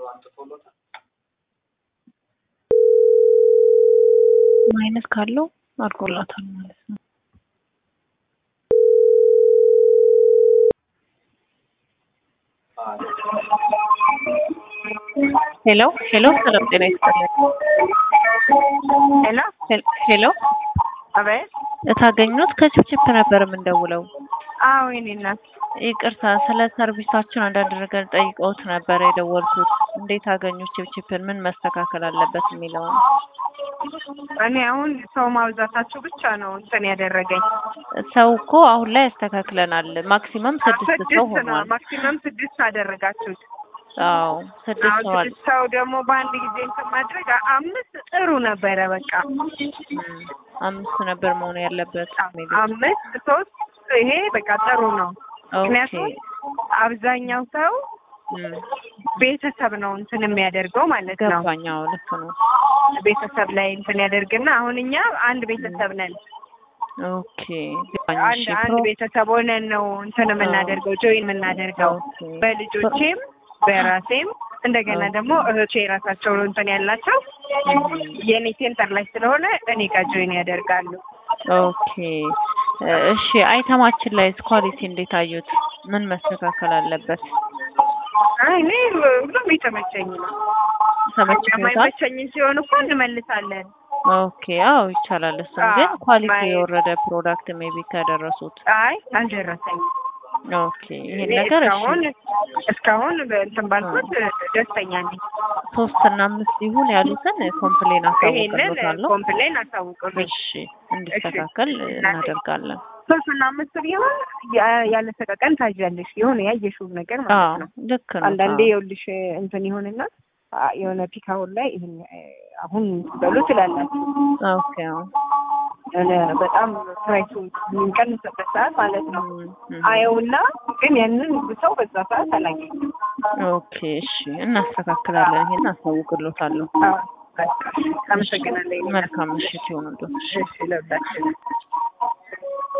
ማይነስ ካለው አድርጎላታል ማለት ነው። ሄሎ ሄሎ፣ ሰላም ጤና ይስጥልን። ሄሎ ሄሎ አቤት። እታገኙት ከችፕችፕ ነበር የምንደውለው። አዎ የኔ እናት ይቅርታ ስለ ሰርቪሳችን አንዳንድ ነገር ጠይቀውት ነበር የደወልኩት። እንዴት አገኙት ችፕችፕን? ምን መስተካከል አለበት የሚለውን እኔ አሁን ሰው ማብዛታችሁ ብቻ ነው እንትን ያደረገኝ። ሰው እኮ አሁን ላይ ያስተካክለናል። ማክሲመም ስድስት ሰው ስድስት ነው ሆኗል። ማክሲመም ስድስት አደረጋችሁት። አዎ ስድስት አሁን ሆኗል። ስድስት ሰው ደግሞ በአንድ ጊዜ እንትን ማድረግ አ- አምስት ጥሩ ነበረ። በቃ እም፣ አምስት ነበር መሆን ያለበት። ሜቢ አምስት ሶስት ይሄ በቃ ጥሩ ነው። ኦኬ ምክንያቱም አብዛኛው ሰው እም፣ ቤተሰብ ነው እንትን የሚያደርገው ማለት ነው። ገባኝ። አዎ ልክ ነው። ቤተሰብ ላይ እንትን ያደርግና አሁን እኛ አንድ ቤተሰብ ነን። ኦኬ ገባኝ። አንድ እሺ አንድ ፕሮ- ቤተሰብ ሆነን ነው እንትን የምናደርገው ጆይን የምናደርገው ኦኬ በልጆቼም በራሴም እንደገና ኦኬ። ደግሞ እህቶቼ የራሳቸው እንትን ያላቸው እም፣ የኔ ሴንተር ላይ ስለሆነ እኔ ጋር ጆይን ያደርጋሉ። ኦኬ እሺ። አይተማችን ላይ ኳሊቲ እንዴት አዩት? ምን መስተካከል አለበት? አይ እኔ ሁሉም የተመቸኝ ነው። ተመችቶታል? የማይመቸኝ ሲሆን እኮ እንመልሳለን። ኦኬ አዎ ይቻላል። እሱም አዎ፣ ግን ኳሊቲ ማየት- የወረደ ፕሮዳክት ሜቢ ከደረሱት አይ አልደረሰኝም። ኦኬ ይሄን እኔ ነገር እሺ እስካሁን እስካሁን እንትን ባልኩት ደስተኛ ነኝ። ሶስት እና አምስት ይሁን ያሉትን ኮምፕሌን ይሄንን አሳውቅሎታለሁ። ኮምፕሌን አሳውቅልኝ። እሺ እንዲስተካከል እናደርጋለን። ሶስት እና አምስት ቢሆን ያ- ያለ ሰቀቀን ታዣለሽ የሆነ ያየሽውን ነገር ማለት አዎ ነው። ልክ ነው። አንዳንዴ አዎ። የውልሽ እንትን ይሆንና አ፣ የሆነ ፒካውን ላይ ይሄን እ፣ አሁን በሉ ትላላችሁ ኦኬ አዎ። የሆነ በጣም ፕራይሱ የሚቀንስበት ሰዓት ማለት ነው። እም፣ እም። አየውና ግን ያንን ሰው በዛ ሰዓት አላገኝም። ኦኬ እሺ እናስተካክላለን። ይሄን አሳውቅሎታለሁ። አዎ፣ በቃ አመሰግናለሁ። መልካም ምሽት ይሁንልዎት። እሺ ለሁላችንም